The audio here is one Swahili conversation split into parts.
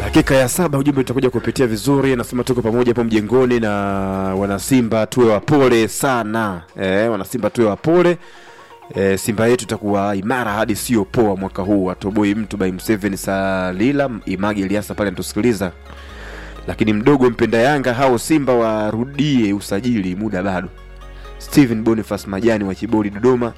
Dakika ya saba ujumbe utakuja kupitia vizuri, nasema tuko pamoja hapo mjengoni na wanasimba, tuwe wapole sana e, wanasimba tuwe wapole e, Simba yetu itakuwa imara hadi sio poa mwaka huu. Atoboi mtu by Mseveni Salila Imagi Eliasa pale anatusikiliza, lakini mdogo mpenda Yanga hao Simba warudie usajili, muda bado. Steven Boniface Majani wa Chibodi Dodoma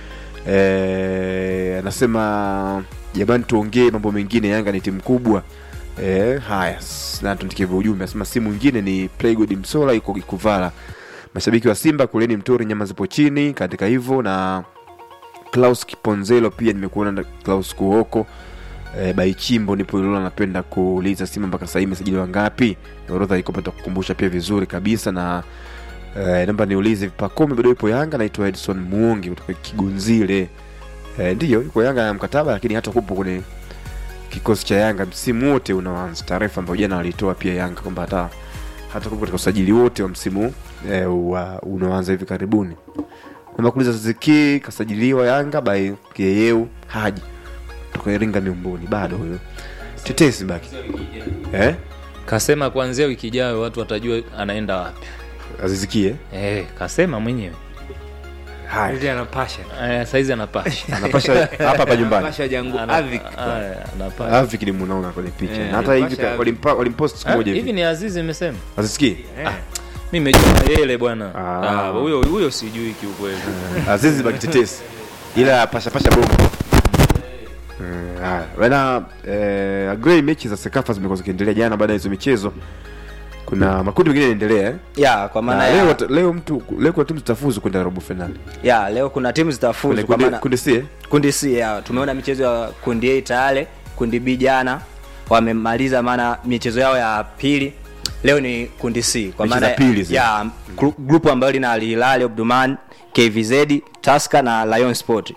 e, anasema jamani, tuongee mambo mengine, Yanga ni timu kubwa. E, haya s- na tundikie ujumbe anasema si mwingine ni Playgood Msola yuko Ikuvala. Mashabiki wa Simba kuleni mtori, nyama zipo chini katika hivyo na Klaus Kiponzelo pia nimekuona na Klaus Kuoko e, Baichimbo nipo Ilula, napenda kuuliza Simba mpaka sasa hivi imesajili wangapi? Orodha iko pata kukumbusha pia vizuri kabisa na e, namba niulize Pakome bado ipo Yanga, naitwa Edson Muongi kutoka Kigunzile. E, ndiyo yuko Yanga ya mkataba, lakini hata kupo kwenye kikosi cha Yanga msimu wote unaoanza. Taarifa ambayo jana walitoa pia Yanga kwamba hata hata kupo katika usajili wote wa msimu e, wa unaoanza hivi karibuni. Namba kuuliza Ziki kasajiliwa Yanga by Keyeu Haji kutoka Iringa Miumbuni, bado huyo tetesi baki eh, kasema kuanzia wiki ijayo watu watajua anaenda wapi azizikie eh, kasema mwenyewe haya Hizi anapasha eh, saizi anapasha anapasha hapa hapa nyumbani anapasha jangu Ana- Avik aya, anapasha Avik ni munaona kwenye picha Eh, na hata hivi Pasha- walimpa- walimpost siku Ah, moja hivi hivi ni azizi imesema azisikie mi mejua yele bwana Ah. Ah, huyo huyo sijui kiukweli azizi baki tetesi ila pashapasha bongo Mm, haya bana eh, agree mechi za sekafa zimekuwa zikiendelea jana baada ya hizo michezo kuna makundi mengine yanaendelea eh? ya kwa maana Na ya, leo, leo mtu leo kuna timu zitafuzu kwenda robo finali ya leo kuna timu zitafuzu Kwenye kwa kundi, maana kundi C eh? kundi C ya tumeona michezo ya kundi A tayari, kundi B jana wamemaliza, maana michezo yao ya pili leo ni kundi C kwa Mechi maana za pili zile. ya gru- grupu ambayo lina Al Hilal Omdurman, KVZ, Tusker na Lion Sport.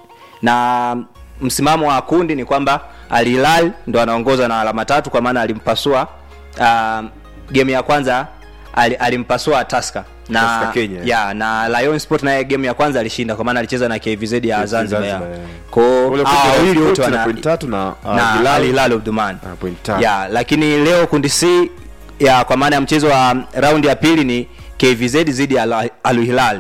Na msimamo wa kundi ni kwamba Al Hilal ndo anaongoza na alama tatu kwa maana alimpasua uh, game ya kwanza ali- alimpasua Tusker na Tusker Kenya, eh. ya na Lion Sport naye game ya kwanza alishinda kwa maana alicheza na KVZ ya Zanzibar. ya. Zanzibar, yeah. Kwa Ule hao kundi la wawili wote Sport na wana point tatu na uh, na Hilal Al Hilal Omdurman. na point tatu. Ya, lakini leo kundi C ya kwa maana ya mchezo wa raundi ya pili ni KVZ dhidi ya Al- Al Hilal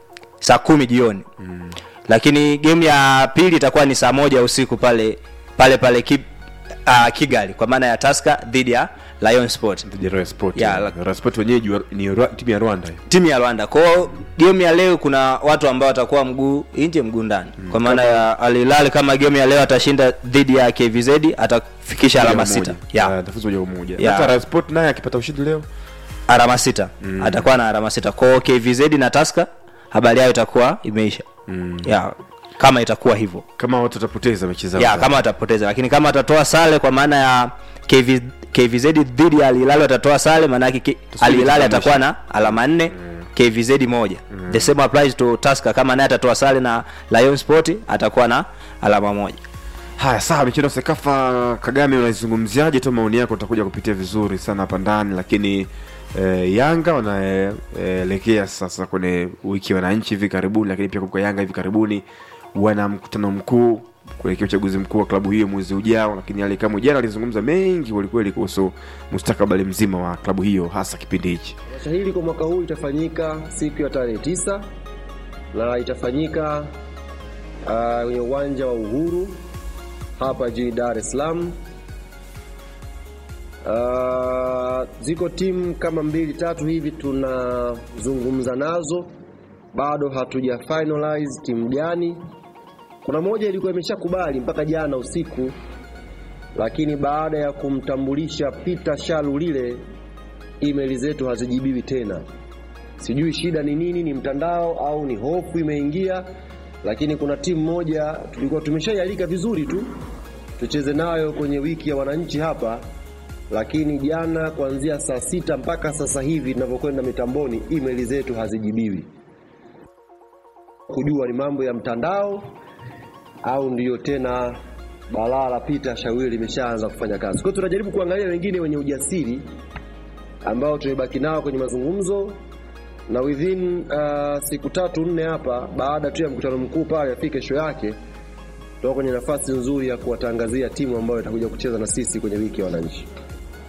saa kumi jioni mm. lakini game ya pili itakuwa ni saa moja usiku pale pale pale ki, uh, Kigali kwa maana ya Tusker dhidi ya Lion Sport Dhidi ya Royal Sport. Ya, eh. la- Royal Sport wenyeji wa- ni Rwa- timu ya Rwanda hiyo. timu ya Rwanda. Kwa hiyo game ya leo kuna watu ambao watakuwa mguu nje mguu ndani. Kwa maana ya Al Hilal kama game ya leo atashinda dhidi ya KVZ atafikisha alama Moja. sita. Ya. Ah, atafuzu moja kwa moja. Ya. Hata Royal Sport naye akipata ushindi leo alama sita mm. atakuwa na alama sita kwao kvz na taska habari yao itakuwa imeisha mm. ya kama itakuwa hivyo kama watu watapoteza mechi zao. ya za- kama watapoteza lakini kama watatoa sale kwa maana ya KV, kvz dhidi ya alilali watatoa sale maana yake K- alilali atakuwa na alama nne kvz moja the same applies to taska kama naye atatoa sale na lion sport atakuwa na alama moja Haya, sawa, michezo ya Sekafa Kagame, unaizungumziaje tu? Maoni yako utakuja kupitia vizuri sana hapa ndani, lakini eh, Yanga wanaelekea sasa kwenye wiki ya wananchi hivi karibuni, lakini pia kumbuka Yanga hivi karibuni wana mkutano mkuu kuelekea uchaguzi mkuu wa klabu hiyo mwezi ujao, lakini Ali Kamwe jana alizungumza mengi kwelikweli kuhusu mustakabali mzima wa klabu hiyo, hasa kipindi hichi. Tamasha hili kwa mwaka huu itafanyika siku ya tarehe tisa na itafanyika ah, kwenye uwanja wa Uhuru hapa jijini Dar es Salaam. Ah, ziko timu kama mbili tatu hivi tunazungumza nazo, bado hatuja finalize timu gani. Kuna moja ilikuwa imeshakubali mpaka jana usiku, lakini baada ya kumtambulisha Peter Shalulile email zetu hazijibiwi tena. Sijui shida ni nini, ni mtandao au ni hofu imeingia, lakini kuna timu moja tulikuwa tumeshaialika vizuri tu tucheze nayo kwenye wiki ya wananchi hapa, lakini jana kuanzia saa sita mpaka sasa hivi tunavyokwenda mitamboni, email zetu hazijibiwi, kujua ni mambo ya mtandao au ndiyo tena balaa la Peter Shawili limeshaanza kufanya kazi. Kwa hiyo tunajaribu kuangalia wengine wenye ujasiri ambao tumebaki nao kwenye mazungumzo na within uh, siku tatu nne hapa, baada tu ya mkutano mkuu pale afike kesho yake, tutakuwa kwenye nafasi nzuri ya kuwatangazia timu ambayo itakuja kucheza na sisi kwenye wiki ya wananchi.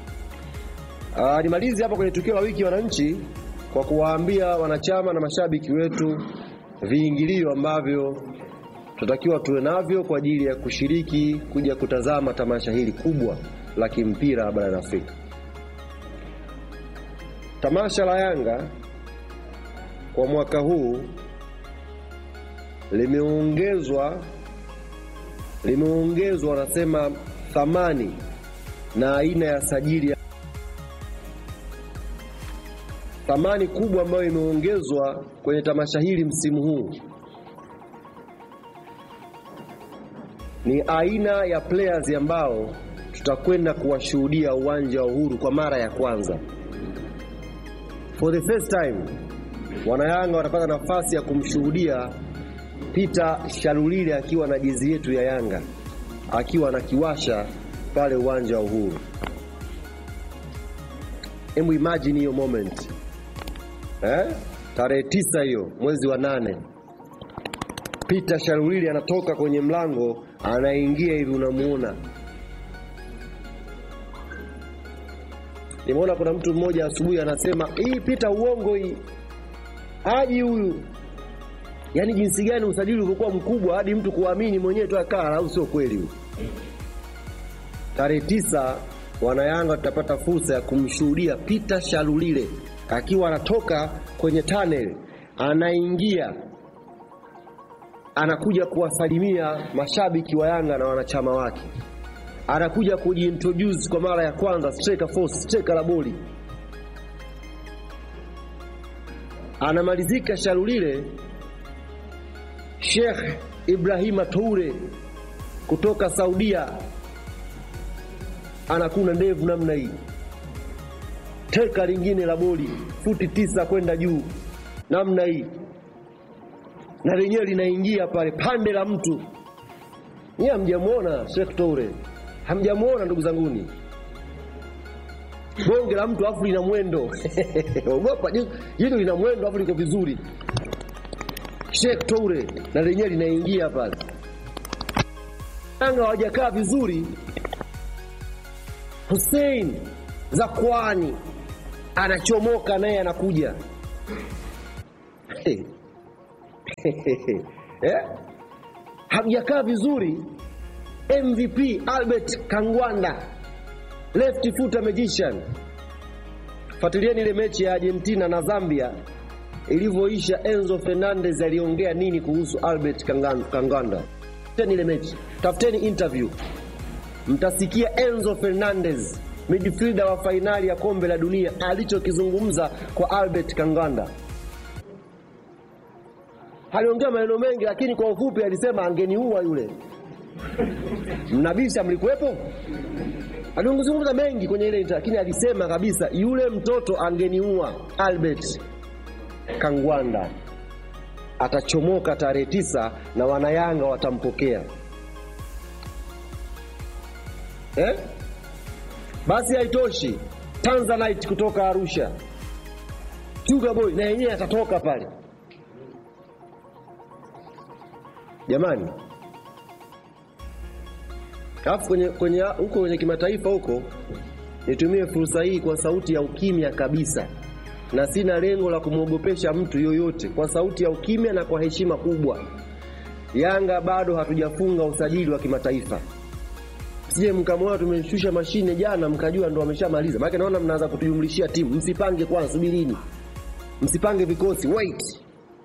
Uh, nimalize hapa kwenye tukio la wiki ya wananchi kwa kuwaambia wanachama na mashabiki wetu viingilio ambavyo tunatakiwa tuwe navyo kwa ajili ya kushiriki kuja kutazama tamasha hili kubwa la kimpira barani Afrika. Tamasha la Yanga kwa mwaka huu limeongezwa limeongezwa wanasema thamani na aina ya sajili thamani kubwa ambayo imeongezwa kwenye tamasha hili msimu huu ni aina ya players ambao tutakwenda kuwashuhudia uwanja wa Uhuru kwa mara ya kwanza. For the first time, wanayanga watapata nafasi ya kumshuhudia Peter Shalulile akiwa na jezi yetu ya Yanga akiwa na kiwasha pale uwanja wa Uhuru. Hebu imagine hiyo moment eh? Tarehe tisa hiyo mwezi wa nane, Peter Shalulile anatoka kwenye mlango anaingia hivi, unamuona. Nimeona kuna mtu mmoja asubuhi anasema hii Peter uongo hii, haji huyu. Yaani jinsi gani usajili ulivyokuwa mkubwa hadi mtu kuamini mwenyewe tu akaa, au sio kweli huyu? Tarehe tisa wanayanga tutapata fursa ya kumshuhudia Peter Shalulile akiwa anatoka kwenye tunnel anaingia anakuja kuwasalimia mashabiki wa Yanga na wanachama wake, anakuja kujiintroduce kwa mara ya kwanza striker force, striker la boli. Anamalizika Shalulile, Sheikh Ibrahima Toure kutoka Saudia anakuna ndevu namna hii, teka lingine la boli futi tisa kwenda juu namna hii na lenyewe linaingia pale pande la mtu. Nyie hamjamuona Sheikh Toure, hamjamuona ndugu zanguni, bonge la mtu afu lina mwendo ogopa, hilo lina mwendo afu liko vizuri. Sheikh Toure na lenyewe linaingia pale. Yanga hawajakaa vizuri. Hussein Zakwani anachomoka naye anakuja hey. eh? Hamjakaa vizuri. MVP Albert Kangwanda, left footer magician. Fuatilieni ile mechi ya Argentina na Zambia ilivyoisha. Enzo Fernandez aliongea nini kuhusu Albert Kangan- Kangwanda? Tafuteni ile mechi, tafuteni interview, mtasikia Enzo Fernandez midfielder wa fainali ya kombe la dunia alichokizungumza kwa Albert Kangwanda aliongea maneno mengi, lakini kwa ufupi alisema angeniua yule. Mnabisha, mlikuwepo? Alizungumza mengi kwenye ile interview, lakini alisema kabisa yule mtoto angeniua. Albert Kangwanda atachomoka tarehe tisa na wanayanga watampokea eh? Basi haitoshi, Tanzanite kutoka Arusha, Sugar Boy na yenyewe atatoka pale. Jamani, alafu kwenye kwenye huko kwenye kimataifa huko, nitumie fursa hii kwa sauti ya ukimya kabisa, na sina lengo la kumwogopesha mtu yoyote, kwa sauti ya ukimya na kwa heshima kubwa. Yanga bado hatujafunga usajili wa kimataifa. Sije mkamwona tumeshusha mashine jana mkajua ndo wameshamaliza. Maana naona mnaanza kutujumlishia timu. Msipange kwanza, subirini, msipange vikosi, wait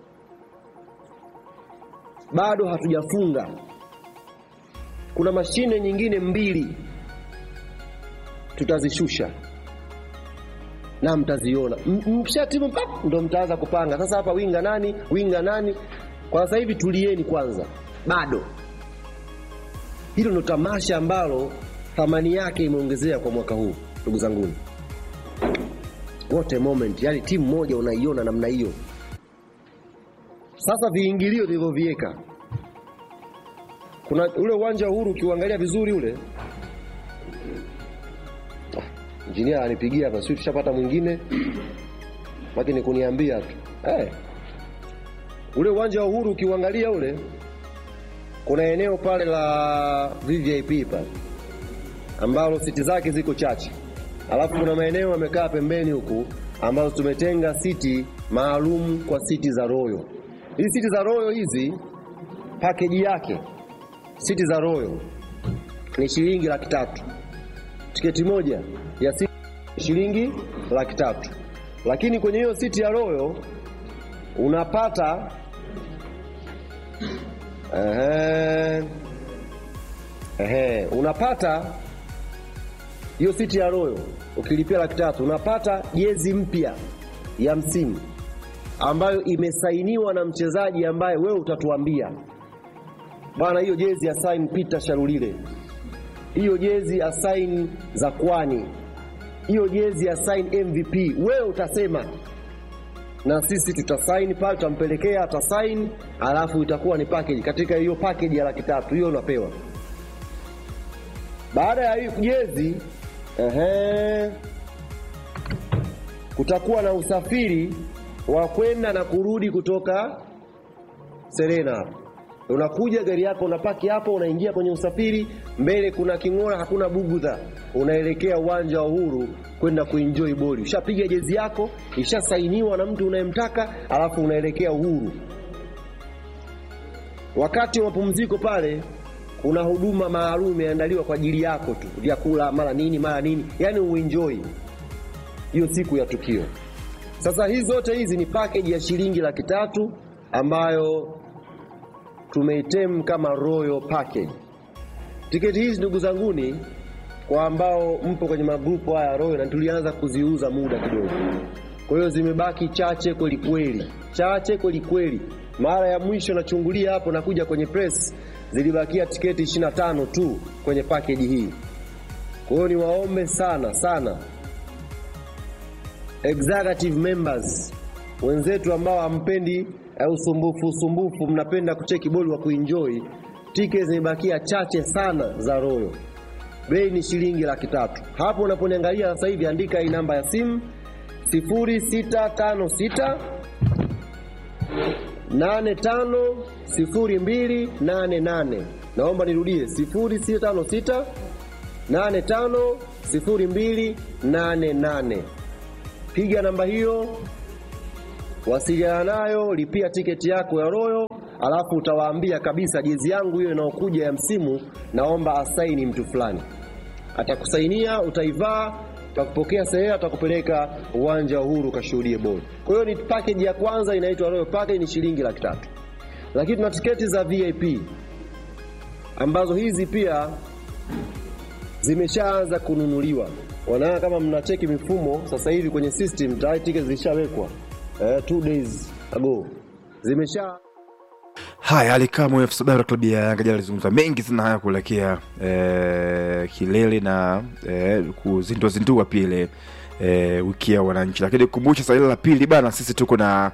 bado hatujafunga. Kuna mashine nyingine mbili tutazishusha na mtaziona. M- Mkisha timu pap, ndo mtaanza kupanga sasa, hapa winga nani, winga nani. Kwa sasa hivi tulieni kwanza, bado. Hilo ndo tamasha ambalo thamani yake imeongezea kwa mwaka huu, ndugu zanguni. What a moment! Yani timu moja unaiona namna hiyo. Sasa viingilio tulivyoviweka, kuna ule uwanja wa Uhuru ukiuangalia vizuri ule, Ah, injinia anipigia hapa, sio tushapata mwingine, lakini kuniambia tu eh, ule uwanja wa Uhuru ukiuangalia ule, kuna eneo pale la VVIP pale ambalo siti zake ziko chache, alafu kuna maeneo yamekaa pembeni huku ambazo tumetenga siti maalum kwa siti za Royal. Hizi siti za Royal hizi pakeji yake siti za Royal ni shilingi laki tatu. Tiketi moja ya siti shilingi laki tatu, lakini kwenye hiyo siti ya Royal unapata ehe, ehe, unapata hiyo siti ya Royal ukilipia laki tatu unapata jezi mpya ya msimu ambayo imesainiwa na mchezaji ambaye wewe utatuambia bwana, hiyo jezi ya sign Peter Sharulile, hiyo jezi ya sign Zakwani, hiyo jezi ya sign MVP, wewe utasema na sisi tutasaini pale, tutampelekea atasaini, alafu itakuwa ni package. Katika hiyo package ya laki tatu hiyo unapewa. Baada ya hiyo jezi ehe, kutakuwa na usafiri wa kwenda na kurudi kutoka Serena hapo. Unakuja gari yako unapaki hapo, unaingia kwenye usafiri, mbele kuna king'ora, hakuna bugudha, unaelekea uwanja wa Uhuru kwenda kuenjoy boli. Ushapiga jezi yako, ishasainiwa na mtu unayemtaka, alafu unaelekea Uhuru. Wakati wa mapumziko pale kuna huduma maalum imeandaliwa kwa ajili yako tu, vyakula mara nini mara nini, yani uenjoy hiyo siku ya tukio. Sasa hizi zote hizi ni package ya shilingi laki tatu ambayo tumeitem kama royal package. Tiketi hizi ndugu zanguni, kwa ambao mpo kwenye magrupu haya royal, na tulianza kuziuza muda kidogo, kwa hiyo zimebaki chache kweli kweli, chache kweli kweli. Mara ya mwisho nachungulia hapo, nakuja kwenye press, zilibakia tiketi 25 tu kwenye package hii. Kwa hiyo niwaombe sana sana executive members wenzetu ambao hampendi eh, usumbufu usumbufu, mnapenda kucheki boli wa kuenjoy, tiketi zimebakia chache sana za Royal. Bei ni shilingi laki tatu. Hapo unaponiangalia sasa hivi, andika hii namba ya simu 0656 850288. Naomba nirudie 0656 850288. Piga namba hiyo, wasiliana nayo, lipia tiketi yako ya Royal, alafu utawaambia kabisa, jezi yangu hiyo inayokuja ya msimu, naomba asaini mtu fulani. Atakusainia, utaivaa, utakupokea sehemu, atakupeleka uwanja wa Uhuru ukashuhudie boli. Kwa hiyo ni package ya kwanza inaitwa Royal Package, ni shilingi laki tatu. Lakini tuna tiketi za VIP ambazo hizi pia zimeshaanza kununuliwa. Wanaona kama mnacheki mifumo sasa hivi kwenye system tayari tiketi zilishawekwa eh, two days ago zimesha Haya, alikamwe FC Bara klabu ya Yanga jana alizungumza mengi sana haya kuelekea eh, kilele na eh, kuzindua zindua pia ile eh, wiki ya wananchi, lakini kukumbusha saa ile la pili bana, sisi tuko na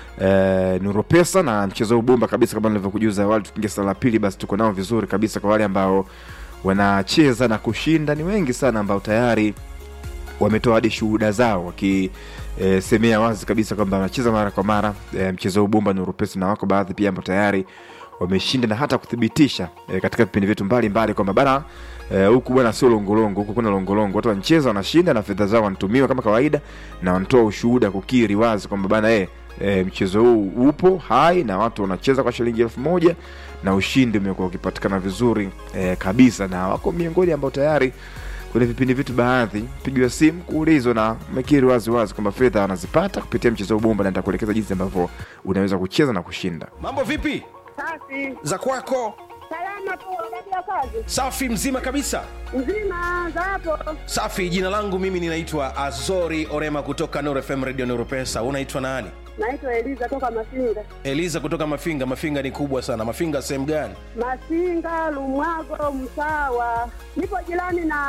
eh, Nuru Pesa na mchezo huu bomba kabisa, kama nilivyokujuza awali, tukiingia saa la pili, basi tuko nao vizuri kabisa kwa wale ambao wanacheza na kushinda. Ni wengi sana ambao tayari wametoa hadi shuhuda zao wakisemea e, wazi kabisa kwamba wanacheza mara kwa mara e, mchezo huu bomba Nuru Pesa, na wako baadhi pia ambao tayari wameshinda na hata kuthibitisha e, katika vipindi vyetu mbalimbali kwamba bana e, huku bwana sio longolongo, huku kuna longolongo. Watu wanacheza wanashinda na fedha zao wanatumiwa kama kawaida, na wanatoa ushuhuda kukiri wazi kwamba bana e, e, mchezo huu upo hai na watu wanacheza kwa shilingi elfu moja na ushindi umekuwa ukipatikana vizuri e, kabisa, na wako miongoni ambao tayari kwenye vipindi vitu baadhi pigiwa simu kuulizwa na mekiri wazi wazi kwamba fedha wanazipata kupitia mchezo wa bomba, na nitakuelekeza jinsi ambavyo unaweza kucheza na kushinda. Mambo vipi Safi. za kwako? Salama tu wakati wa kazi. Safi, mzima kabisa. Mzima za hapo. Safi. Jina langu mimi ninaitwa Azori Orema kutoka Nuru FM Radio Nuru Pesa. Unaitwa nani? Naitwa Eliza toka Masinga. Eliza kutoka Mafinga. Mafinga ni kubwa sana. Mafinga sehemu gani? Masinga, Lumwago, Msawa. Nipo jirani na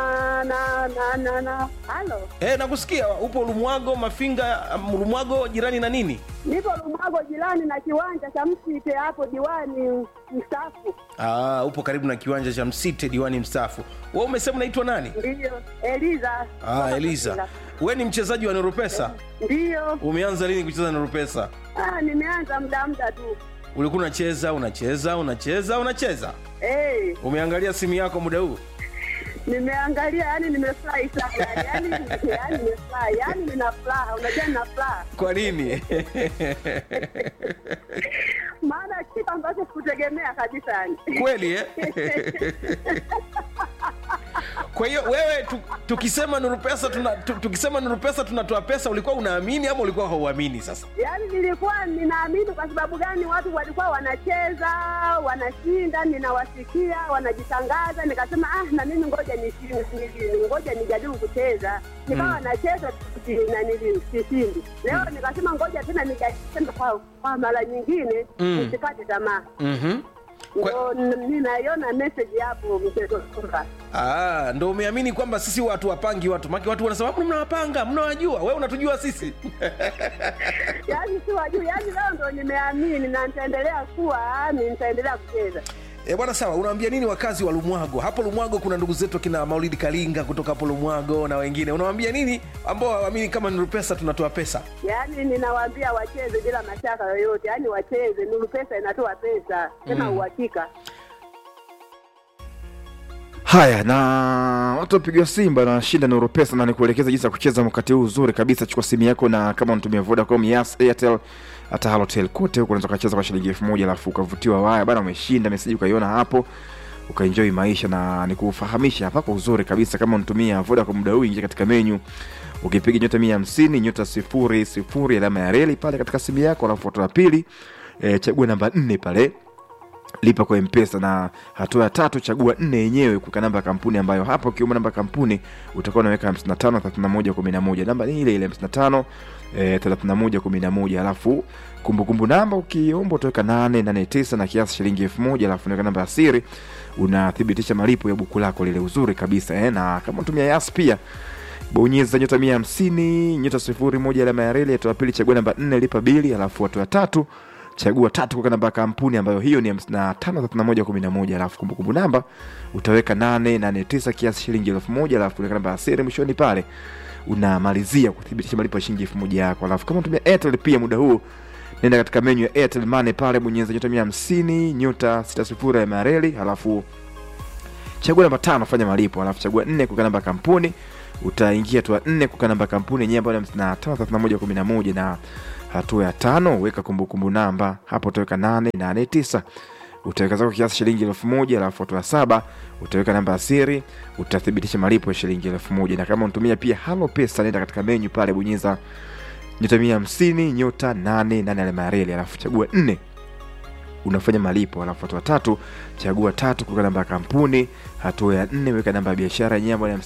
na na na na. Halo. E, nakusikia upo Lumwago. Mafinga, um, Lumwago jirani na nini? Nipo Lumwago jirani na kiwanja cha Msite hapo diwani mstaafu. Aa, upo karibu na kiwanja cha Msite, diwani mstaafu. We umesema unaitwa nani? Ndiyo. Eliza. Ah, Toka Eliza, Masinga. we ni mchezaji wa Nuru Pesa. Ndiyo. Umeanza lini kucheza Nuru Pesa? Ah, nimeanza muda muda tu. Ulikuwa unacheza unacheza unacheza unacheza, Eh, umeangalia simu yako muda huu? Nimeangalia, yani nimefurahi sana, yani yani nimefurahi, yani nina furaha, unajua nina furaha, kwa nini maana kitu ambacho sikutegemea kabisa yani. kweli eh? kwa hiyo wewe tu, tukisema nuru pesa tuna, tu, tukisema nuru pesa tunatoa pesa ulikuwa unaamini ama ulikuwa hauamini sasa Yaani nilikuwa ninaamini. Kwa sababu gani? Watu walikuwa wanacheza wanashinda, ninawasikia wanajitangaza, nikasema ah, na mimi ngoja nishinde, nili- ngoja nijaribu kucheza. Nikawa nacheza si- na nili- sishindi. Leo nikasema ngoja tena nijaribu tena kwa, kwa mara nyingine Mm. nisikate tamaa. mm-hmm. Kwa- Ndio n- ninaiona message hapo mchezo kwamba Ah, ndo umeamini kwamba sisi watu wapangi watu maki watu wanasema "Mbona mnawapanga mnawajua wewe unatujua sisi yaani si wajuu, yaani leo ndo nimeamini na nitaendelea kuwa ni nitaendelea kucheza. E, bwana sawa unawaambia nini wakazi wa lumwago hapo lumwago kuna ndugu zetu akina maulidi kalinga kutoka hapo lumwago na wengine unawaambia nini ambao hawaamini kama nuru pesa tunatoa pesa Yaani ninawaambia wacheze bila mashaka yoyote, yaani wacheze. Nuru Pesa inatoa pesa tena uhakika. haya na watu wapigiwa simba na washinda nuru pesa na nikuelekeza jinsi ya kucheza wakati huu uzuri kabisa chukua simu yako na kama unatumia vodacom yas airtel hata halotel kote huko unaweza ukacheza kwa shilingi elfu moja alafu ukavutiwa waya bana umeshinda meseji ukaiona hapo ukaenjoy maisha na nikufahamisha hapa kwa uzuri kabisa kama unatumia vodacom muda huu ingia katika menyu ukipiga nyota mia hamsini nyota sifuri sifuri alama ya reli pale katika simu yako alafu hatua ya pili e, chagua namba nne pale lipa kwa mpesa na hatua ya tatu chagua nne yenyewe kuweka namba ya kampuni ambayo hapo ukiuma namba ya kampuni utakuwa unaweka 55 31 11 namba ni ile ile 55 eh, 31 11 alafu kumbukumbu namba ukiomba utaweka 889 na kiasi shilingi elfu moja alafu unaweka namba ya siri unathibitisha malipo ya buku lako lile uzuri kabisa eh, na kama utumia yas pia bonyeza nyota mia hamsini nyota sifuri moja alama ya reli hatua ya pili chagua namba nne lipa bili alafu hatua ya tatu chagua tatu kuweka namba ya kampuni ambayo hiyo ni hamsini na tano thelathini na moja kumi na moja alafu kumbukumbu namba utaweka nane nane tisa kiasi shilingi elfu moja alafu unaweka namba ya siri mwishoni pale unamalizia kuthibitisha malipo ya shilingi elfu moja yako alafu kama unatumia airtel pia muda huu nenda katika menyu ya airtel money pale bonyeza nyota mia hamsini nyota sita sifuri ya mareli alafu chagua namba tano fanya malipo alafu chagua nne kuweka namba ya kampuni utaingia hatua nne kuweka namba ya kampuni yenyewe ambayo ni hamsini na tano thelathini na moja kumi na moja na hatua ya tano weka kumbukumbu namba hapo utaweka nane nane tisa utaweka zako kiasi shilingi elfu moja alafu hatua ya saba utaweka namba ya siri utathibitisha malipo ya shilingi elfu moja na kama unatumia pia halo pesa nenda katika menyu pale bonyeza nyota mia hamsini nyota nane nane alama ya reli alafu chagua nne unafanya malipo alafu hatua tatu chagua tatu kuweka namba ya kampuni hatua ya nne weka namba ya biashara yenyewe ambayo ni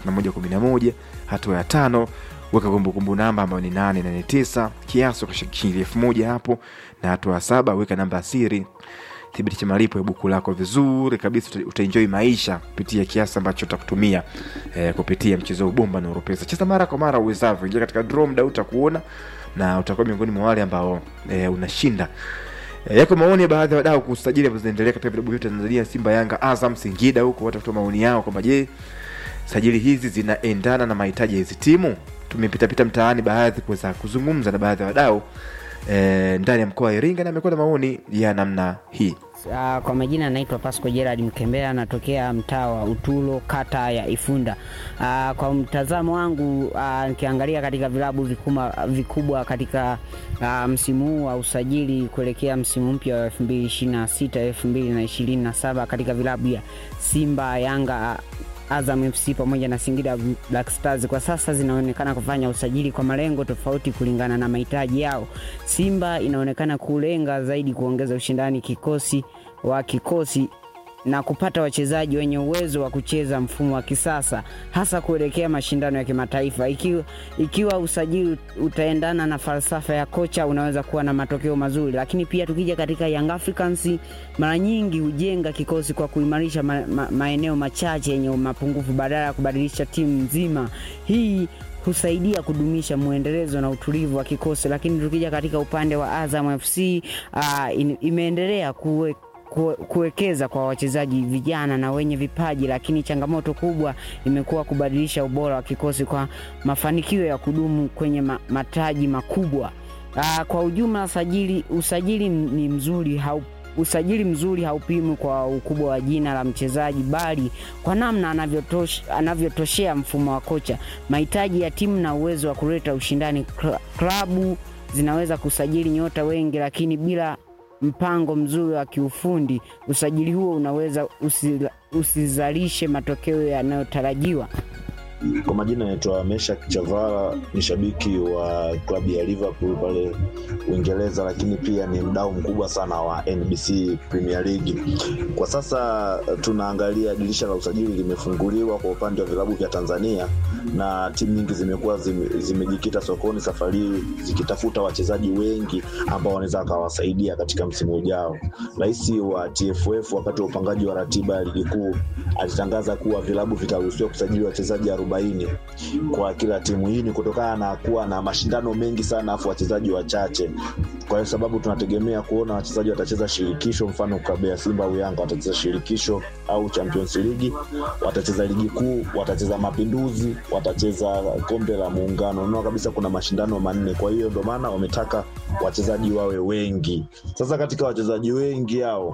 553111 hatua ya tano weka kumbukumbu namba ambayo ni 889 kiasi kwa shilingi elfu moja hapo na hatua ya saba weka namba ya siri thibitisha malipo ya buku lako vizuri kabisa uta- utaenjoy maisha kupitia kiasi ambacho utakutumia eh, kupitia mchezo wa bomba na Oropesa. Cheza mara kwa mara uwezavyo, ingia katika draw, mda utakuona na utakuwa miongoni mwa wale ambao eh, unashinda Eh, yako maoni ya baadhi ya wadau kuhusu sajili ambazo zinaendelea katika vilabu vyote Tanzania, Simba, Yanga, Azam, Singida huko, watu kutoa maoni yao kwamba je, sajili hizi zinaendana na mahitaji ya hizi timu. Tumepitapita mtaani baadhi kuweza kuzungumza na baadhi ya wadau eh, ndani ya mkoa wa Iringa na amekuwa na maoni ya namna hii. Uh, kwa majina anaitwa Pasco Gerard Mkembea, anatokea mtaa wa Utulo, kata ya Ifunda. Uh, kwa mtazamo wangu uh, nikiangalia katika vilabu vikubwa, vikubwa katika uh, msimu huu wa usajili kuelekea msimu mpya wa 2026 2027 katika vilabu ya Simba, Yanga Azam FC pamoja na Singida Black Stars kwa sasa zinaonekana kufanya usajili kwa malengo tofauti kulingana na mahitaji yao. Simba inaonekana kulenga zaidi kuongeza ushindani kikosi wa kikosi na kupata wachezaji wenye uwezo wa kucheza mfumo wa kisasa hasa kuelekea mashindano ya kimataifa. Ikiwa, ikiwa usajili utaendana na falsafa ya kocha unaweza kuwa na matokeo mazuri, lakini pia tukija katika Young Africans mara nyingi hujenga kikosi kwa kuimarisha ma, ma, maeneo machache yenye mapungufu badala ya kubadilisha timu nzima. Hii husaidia kudumisha mwendelezo na utulivu wa kikosi, lakini tukija katika upande wa Azam FC uh, in, imeendelea kuwe kue- kuwekeza kwa wachezaji vijana na wenye vipaji, lakini changamoto kubwa imekuwa kubadilisha ubora wa kikosi kwa mafanikio ya kudumu kwenye ma, mataji makubwa. Aa, kwa ujumla sajili, usajili ni mzuri hau, usajili mzuri haupimwi kwa ukubwa wa jina la mchezaji bali kwa namna anavyotosh- anavyotoshea mfumo wa kocha, mahitaji ya timu na uwezo wa kuleta ushindani. Kla- Klabu zinaweza kusajili nyota wengi, lakini bila mpango mzuri wa kiufundi, usajili huo unaweza usila- usizalishe matokeo yanayotarajiwa. Kwa majina naitwa Meshak Chavala, ni shabiki wa klabu ya Liverpool pale Uingereza, lakini pia ni mdau mkubwa sana wa NBC Premier League. Kwa sasa tunaangalia dirisha la usajili limefunguliwa kwa upande wa vilabu vya Tanzania na timu nyingi zimekuwa zime- zimejikita sokoni safari hii zikitafuta wachezaji wengi ambao wanaweza wakawasaidia katika msimu ujao. Rais wa TFF wakati wa upangaji wa ratiba ya ligi kuu alitangaza kuwa vilabu vitaruhusiwa kusajili wachezaji 40 kwa kila timu. Hii ni kutokana na kuwa na mashindano mengi sana afu wachezaji wachache. Kwa hiyo sababu tunategemea kuona wachezaji watacheza shirikisho, mfano klabu ya Simba au Yanga watacheza shirikisho au Champions League, watacheza ligi kuu, watacheza Mapinduzi, watacheza kombe la Muungano. Unaona kabisa kuna mashindano manne, kwa hiyo ndio maana wametaka wachezaji wawe wengi. Sasa katika wachezaji wengi hao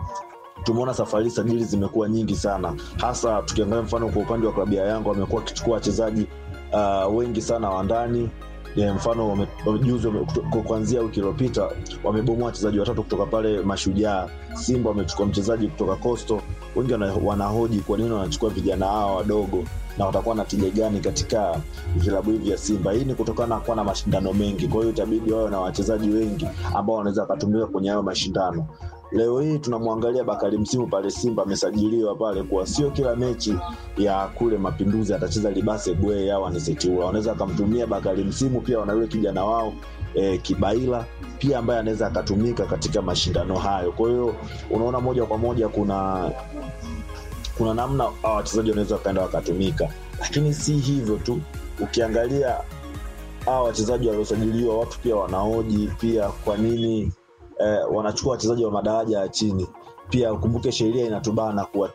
tumeona safari hii sajili zimekuwa nyingi sana, hasa tukiangalia mfano kwa upande wa klabu ya Yanga wamekuwa wakichukua wachezaji uh, wengi sana wa ndani Ya, mfano wame- wame- juzi wame- kuto- kuanzia wiki iliyopita wamebomoa wachezaji watatu kutoka pale Mashujaa. Simba wamechukua mchezaji kutoka Coastal. Wengi wana- wanahoji kwa nini wanachukua vijana hawa wadogo na watakuwa na tija gani katika vilabu hivi vya Simba. Hii ni kutokana na kuwa na mashindano mengi, kwa hiyo itabidi wawe na wachezaji wengi ambao wanaweza wakatumika kwenye hayo mashindano. Leo hii tunamwangalia Bakari Msimu pale Simba amesajiliwa pale, kuwa sio kila mechi ya kule Mapinduzi atacheza Libase Bwe au Anisetiula. Wanaweza akamtumia Bakari Msimu, pia wana yule kijana wao e, Kibaila pia ambaye anaweza akatumika katika mashindano hayo. Kwa hiyo unaona moja kwa moja kuna kuna namna hawa wachezaji wanaweza wakaenda wakatumika, lakini si hivyo tu. Ukiangalia hawa wachezaji waliosajiliwa, watu pia wanaoji pia kwa nini eh, wanachukua wachezaji wa madaraja ya chini. Pia ukumbuke sheria inatubana kuwa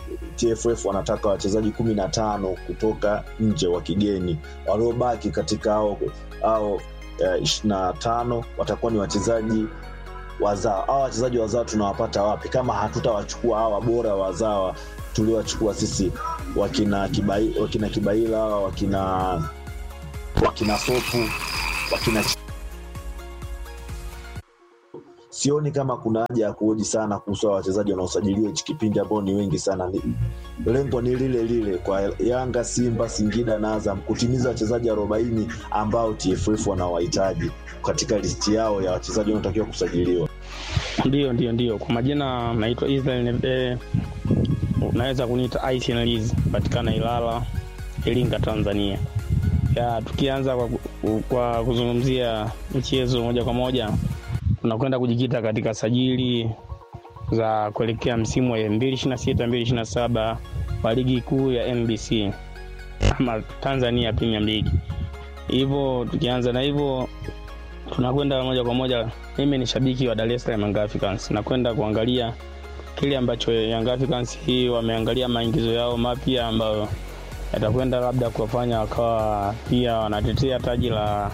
TFF wanataka wachezaji kumi na tano kutoka nje wa kigeni, waliobaki katika hao hao ishirini na tano watakuwa ni wachezaji wazawa. Hawa wachezaji wazawa tunawapata wapi kama hatutawachukua hawa bora wazawa tuliowachukua sisi wakina Kibai, wakina Kibaila hawa wakina wakina Sopu wakina sioni kama kuna haja ya kuhoji sana kuhusu hawa wachezaji wanaosajiliwa hichi kipindi ambao ni wengi sana. Ni, lengo ni lile lile kwa Yanga, Simba, Singida na Azam kutimiza wachezaji arobaini ambao TFF wanawahitaji katika listi yao ya wachezaji wanaotakiwa kusajiliwa. Ndio, ndio, ndio. Kwa majina naitwa Israel Nebe, unaweza kuniita Ice patikana Ilala, Iringa, Tanzania. Ya, tukianza kwa, kwa kuzungumzia michezo moja kwa moja tunakwenda kujikita katika sajili za kuelekea msimu wa 2026 2027 wa ligi kuu ya NBC ama Tanzania Premier League. Hivyo tukianza na hivyo tunakwenda moja kwa moja. Mimi ni shabiki wa Dar es Salaam Young Africans, nakwenda kuangalia kile ambacho Young Africans hii wameangalia maingizo yao mapya ambayo yatakwenda labda kuwafanya wakawa pia wanatetea taji la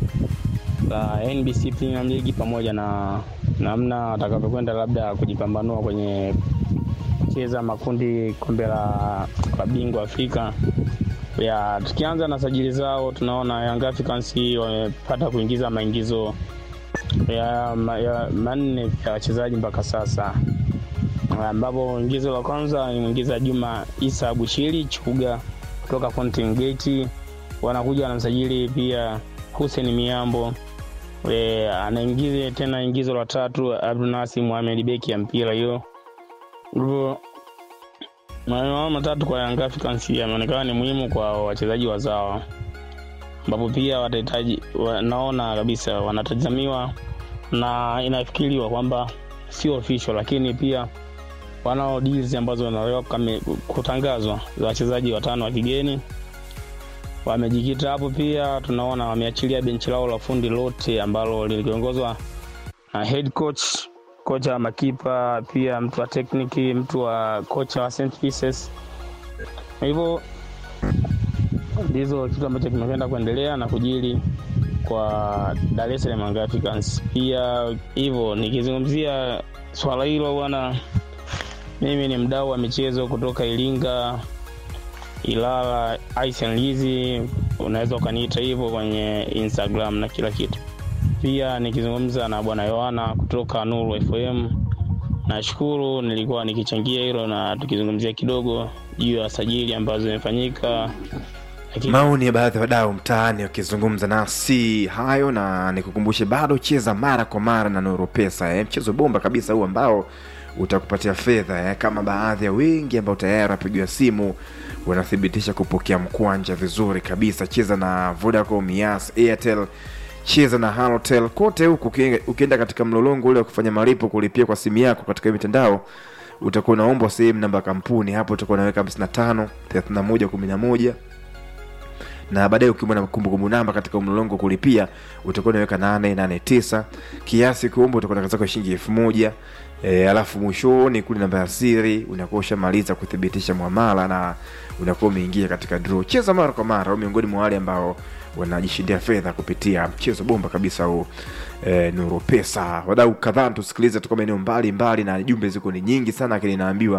la NBC Premier League pamoja na namna watakavyokwenda labda kujipambanua kwenye kucheza makundi kombe la la bingwa Afrika. Ya, tukianza na sajili zao tunaona Young Africans wamepata kuingiza maingizo ya, ma, ya manne ya wachezaji mpaka sasa, ambapo ingizo la kwanza imeingiza Juma Isa Bushiri Chuga kutoka Fountain Gate. Wanakuja wanamsajili pia Hussein Miambo e, anaingiza tena ingizo la tatu Abdunasi Mohamed beki ya mpira hiyo. Hivyo maneno matatu kwa Young Africans yameonekana ni muhimu kwa wachezaji wazawa, ambapo pia watahitaji, wanaona kabisa wanatazamiwa na inafikiriwa kwamba sio official, lakini pia wanao deals ambazo wanaweza kutangazwa za wachezaji watano wa kigeni wamejikita hapo. Pia tunaona wameachilia benchi lao la fundi lote ambalo liliongozwa na head coach, kocha wa makipa, pia mtu wa tekniki, mtu wa kocha wa St Pieces. Hivyo ndizo kitu ambacho kimekwenda kuendelea na kujili kwa Dar es Salaam Young Africans. Pia hivyo nikizungumzia swala hilo bwana, mimi ni mdau wa michezo kutoka Iringa, Ilala, Aisan Lizi, unaweza ukaniita hivyo kwenye Instagram na kila kitu. Pia nikizungumza na bwana Yohana kutoka Nuru FM, nashukuru nilikuwa nikichangia hilo na tukizungumzia kidogo juu ya sajili ambazo zimefanyika lakini maoni ya baadhi ya wadau mtaani wakizungumza nasi hayo na nikukumbushe bado cheza mara kwa mara na nuru pesa eh. mchezo bomba kabisa huu ambao utakupatia fedha eh. kama baadhi ya wengi ambao tayari wapigiwa simu wanathibitisha kupokea mkwanja vizuri kabisa cheza na vodacom yas airtel cheza na halotel kote huku ukienda- ukienda katika mlolongo ule wa kufanya malipo kulipia kwa simu yako katika hiyo mitandao utakuwa unaombwa sehemu namba ya kampuni hapo utakuwa unaweka 55 31 11 na baadaye ukiwa na kumbukumbu namba katika mlolongo kulipia utakuwa unaweka 889 kiasi kuomba utakuwa na zako shilingi elfu moja e, alafu mwishoni kule namba ya siri unakuwa ushamaliza kuthibitisha mwamala na unakuwa umeingia katika draw cheza mara kwa mara au miongoni mwa wale ambao wanajishindia fedha kupitia mchezo bomba kabisa huu e, nuru pesa wadau kadhaa tusikilize toka maeneo mbali mbali na jumbe ziko ni nyingi sana lakini naambiwa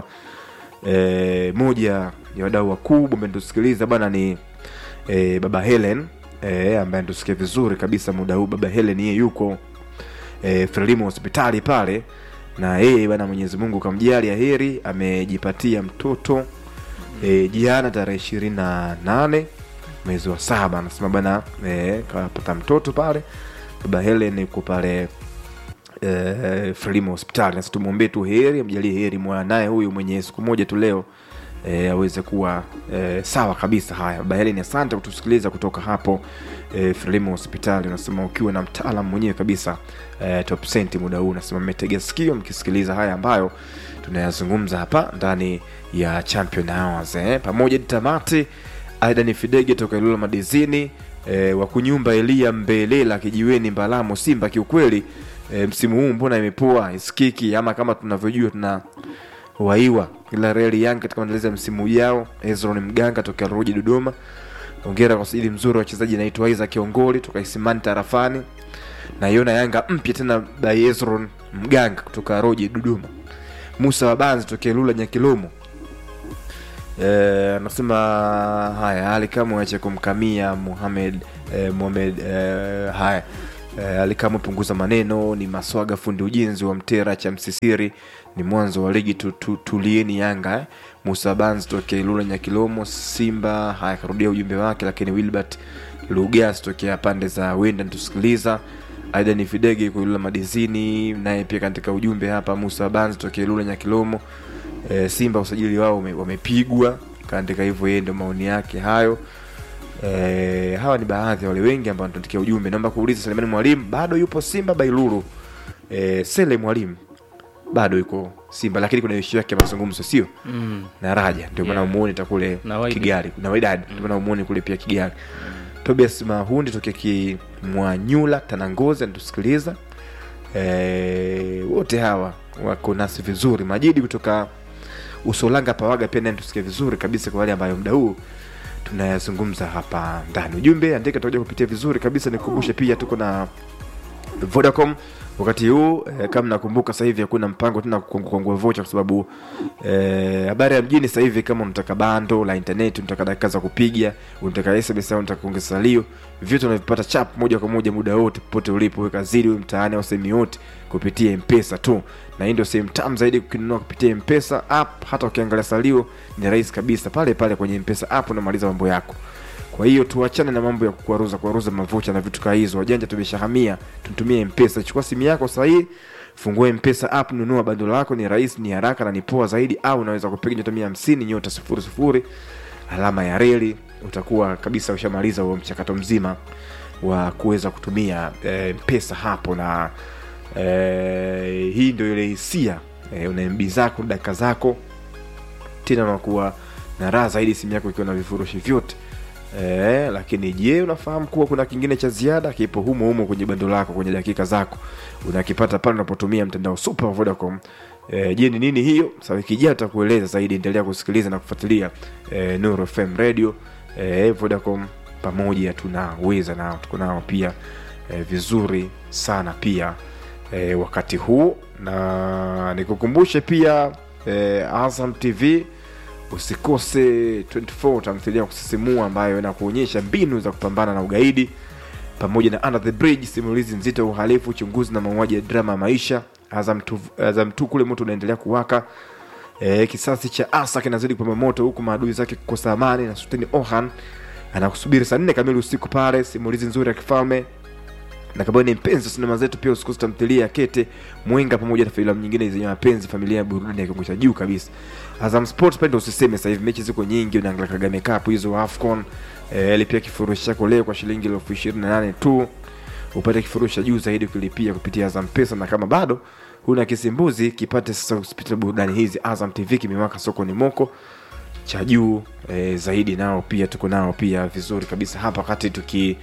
e, moja ya wadau wakubwa ambaye tusikiliza bwana ni e, baba helen e, ambaye tusikia vizuri kabisa muda huu baba helen yeye yuko e, frelimo hospitali pale na yeye bana mwenyezi mungu kamjalia heri amejipatia mtoto e, jana tarehe ishirini na nane mwezi wa saba anasema bana e, kapata mtoto pale baba helen yuko pale eh, frelimo hospitali nasi tumwombee tu heri amjalie heri mwanaye huyu mwenye siku moja tu leo e, aweze kuwa e, sawa kabisa haya baba helen asante kutusikiliza kutoka hapo e, frelimo hospitali unasema ukiwa na mtaalam mwenyewe kabisa e, top senti muda huu unasema mmetega sikio mkisikiliza haya ambayo tunayazungumza hapa ndani ya champion hours eh. pamoja ni tamati aidan fidege toka ilula madizini e, wakunyumba elia mbelela kijiweni mbalamo simba kiukweli e, msimu huu mbona imepoa isikiki ama kama tunavyojua tuna waiwa ila reli yanga katika maandalizi ya msimu ujao ezron mganga tokea ruji dodoma ongera kwa usajili mzuri wa wachezaji anaitwa isaac kiongoli toka isimani tarafani naiona yanga mpya tena by ezron mganga kutoka roji dodoma musa wabanzi tokea lula nyakilomo Eh, anasema haya hali kama ache kumkamia muhamed eh, muhamed eh, haya eh, alikama punguza maneno ni maswaga fundi ujenzi wa mtera cha msisiri ni mwanzo wa ligi tu, tu, tulieni yanga eh. musa bans tokea ilula nyakilomo simba haya karudia ujumbe wake lakini wilbert lugas tokea pande za wenda tusikiliza aidan fidege kuilula madizini naye pia katika ujumbe hapa musa bans tokea ilula nyakilomo e, simba usajili wao wame- wamepigwa kaandika hivyo yeye ndio maoni yake hayo e, hawa ni baadhi ya wale wengi ambao wanatuandikia ujumbe naomba kuuliza selemani mwalimu bado yupo simba bailulu e, sele mwalimu bado yuko simba lakini kuna ishu yake ya mazungumzo sio Mm. na raja ndio maana Yeah. umuoni takule Na Wydad. kigali na waidadi ndio maana umuoni kule pia kigali tobias mahundi tokea kimwanyula tanangozi anatusikiliza e, wote hawa wako nasi vizuri majidi kutoka usolanga pawaga pia naye tusikia vizuri kabisa kwa wale ambayo muda huu tunayazungumza hapa ndani ujumbe andika tutakuja kupitia vizuri kabisa nikukumbushe pia tuko na vodacom wakati huu eh, kama nakumbuka sasa hivi hakuna mpango tena kukwangua vocha kwa sababu eh, habari ya mjini sasa hivi kama unataka bando la internet unataka dakika za kupiga unataka sms au unataka kuongeza salio vyote unavipata chap moja kwa moja muda wote popote ulipo we kazini we mtaani au sehemu yote kupitia mpesa tu na hii ndio sehemu tamu zaidi kukinunua kupitia mpesa app hata ukiangalia salio ni rahisi kabisa pale pale kwenye mpesa app unamaliza mambo yako kwa hiyo tuachane na mambo ya kuaruza kuaruza mavocha na vitu kaa hizo wajanja tumeshahamia tutumie mpesa chukua simu yako sahii fungue mpesa app nunua bando lako ni rahisi ni haraka na ni poa zaidi au unaweza kupiga nyota mia hamsini nyota sifuri sifuri alama ya reli utakuwa kabisa ushamaliza huo mchakato mzima wa kuweza kutumia e, mpesa hapo na e, hii ndio ile hisia e, una mb zako dakika zako tena unakuwa na raha zaidi simu yako ikiwa na vifurushi vyote e, lakini je unafahamu kuwa kuna kingine cha ziada kipo humo humo kwenye bando lako kwenye dakika zako unakipata pale unapotumia mtandao super wa vodacom e, je ni nini hiyo sa wiki ijayo tutakueleza zaidi endelea kusikiliza na kufuatilia e, nuru fm radio e, vodacom pamoja tunaweza nao tuko nao pia eh, vizuri sana pia eh, wakati huu na nikukumbushe pia eh, azam tv usikose 24 tamthilia ya kusisimua ambayo inakuonyesha mbinu za kupambana na ugaidi pamoja na under the bridge simulizi nzito ya uhalifu uchunguzi na mauaji ya drama ya maisha azam tu, azam tu kule moto unaendelea kuwaka e, kisasi cha asa kinazidi kupamba moto huku maadui zake kukosa amani na sultani ohan anakusubiri saa nne kamili usiku pale simulizi nzuri ya kifalme na kama ni mpenzi wa sinema zetu pia usikose tamthilia ya kete mwenga pamoja na filamu nyingine zenye mapenzi familia ya burudani ya kiwango cha juu kabisa azam sports pale ndo usiseme sasa hivi mechi ziko nyingi unaangalia kagame cup hizo afcon eh, lipia kifurushi chako leo kwa shilingi elfu ishirini na nane tu upate kifurushi cha juu zaidi ukilipia kupitia azam pesa na kama bado huna kisimbuzi kipate sasa kupitia burudani hizi azam tv kimewaka sokoni moko cha juu e, zaidi nao pia tuko nao pia vizuri kabisa hapa wakati tuki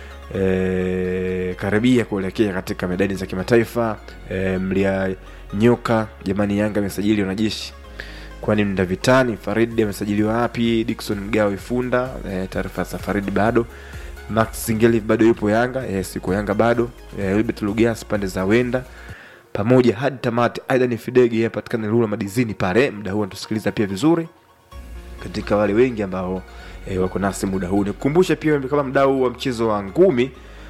e, karibia kuelekea katika medani za kimataifa e, mlia nyoka jamani yanga amesajili wanajeshi kwani mda vitani faridi amesajiliwa wapi dikson mgao ifunda e, taarifa za faridi bado max zingeli bado yupo yanga yes, yuko yanga bado e, wilbert lugas pande za wenda pamoja hadi tamati aidha ni fidege apatikana lula madizini pale mda huu anatusikiliza pia vizuri katika wale wengi ambao e, wako nasi muda huu nikukumbushe pia kama mdau wa mchezo wa ngumi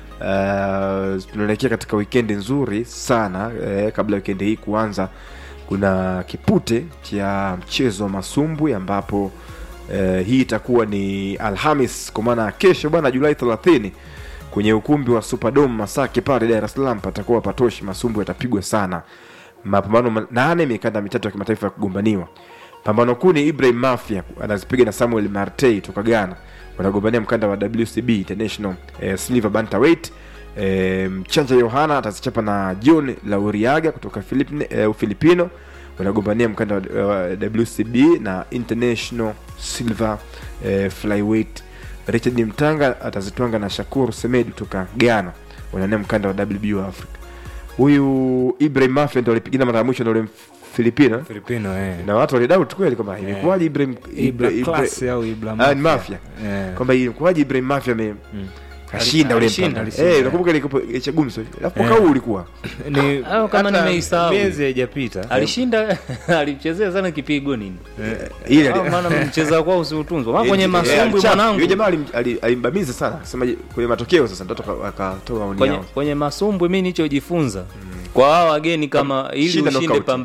uh, tunaelekea katika wikendi nzuri sana eh, kabla wikendi hii kuanza kuna kipute cha mchezo wa masumbwi ambapo eh, hii itakuwa ni alhamis kwa maana ya kesho bwana julai 30 kwenye ukumbi wa superdome masake pale dar es salaam patakuwa patoshi masumbwi yatapigwa sana mapambano ma- nane mikanda mitatu ya kimataifa ya kugombaniwa pambano kuu ni ibrahim mafia anazipiga na samuel martey toka ghana wanagombania mkanda wa wcb international eh, silver bantamweight eh, mchanja yohana atazichapa na john lauriaga kutoka Filipine, eh, ufilipino wanagombania mkanda wa wa wcb na international silver eh, flyweight richard mtanga atazitwanga na shakur semed kutoka ghana wanania mkanda wa wbo africa huyu ibrahim mafia ndo alipigana mara ya mwisho na ule filipino filipino eh. na watu walidoubt kweli kwamba imekuwaje ibrahim Ibra Ibra- Class Ibra- au Ibra Ah, ni Mafia. mafia Eh. kwamba imekuwaje ibrahim mafia ame kashinda ule Alishinda, mpambano. alishinda. Eh, unakumbuka ile kipo- cha gumso alafu mwaka Eh. huu ulikuwa ni Au kama hata nimeisahau. miezi haijapita alishinda alichezea sana kipigo nini ile Au maana mcheza kwao usiutunzwa maana kwenye Eh, masumbwi alichapa. mwanangu Yule jamaa alim- ali- alimbamiza sana sema kwenye matokeo sasa ndio aka- akatoa maoni kwenye, yao kwenye masumbwi mi nichojifunza kwa hao wageni kama ili Shinda ushinde knockout. pamba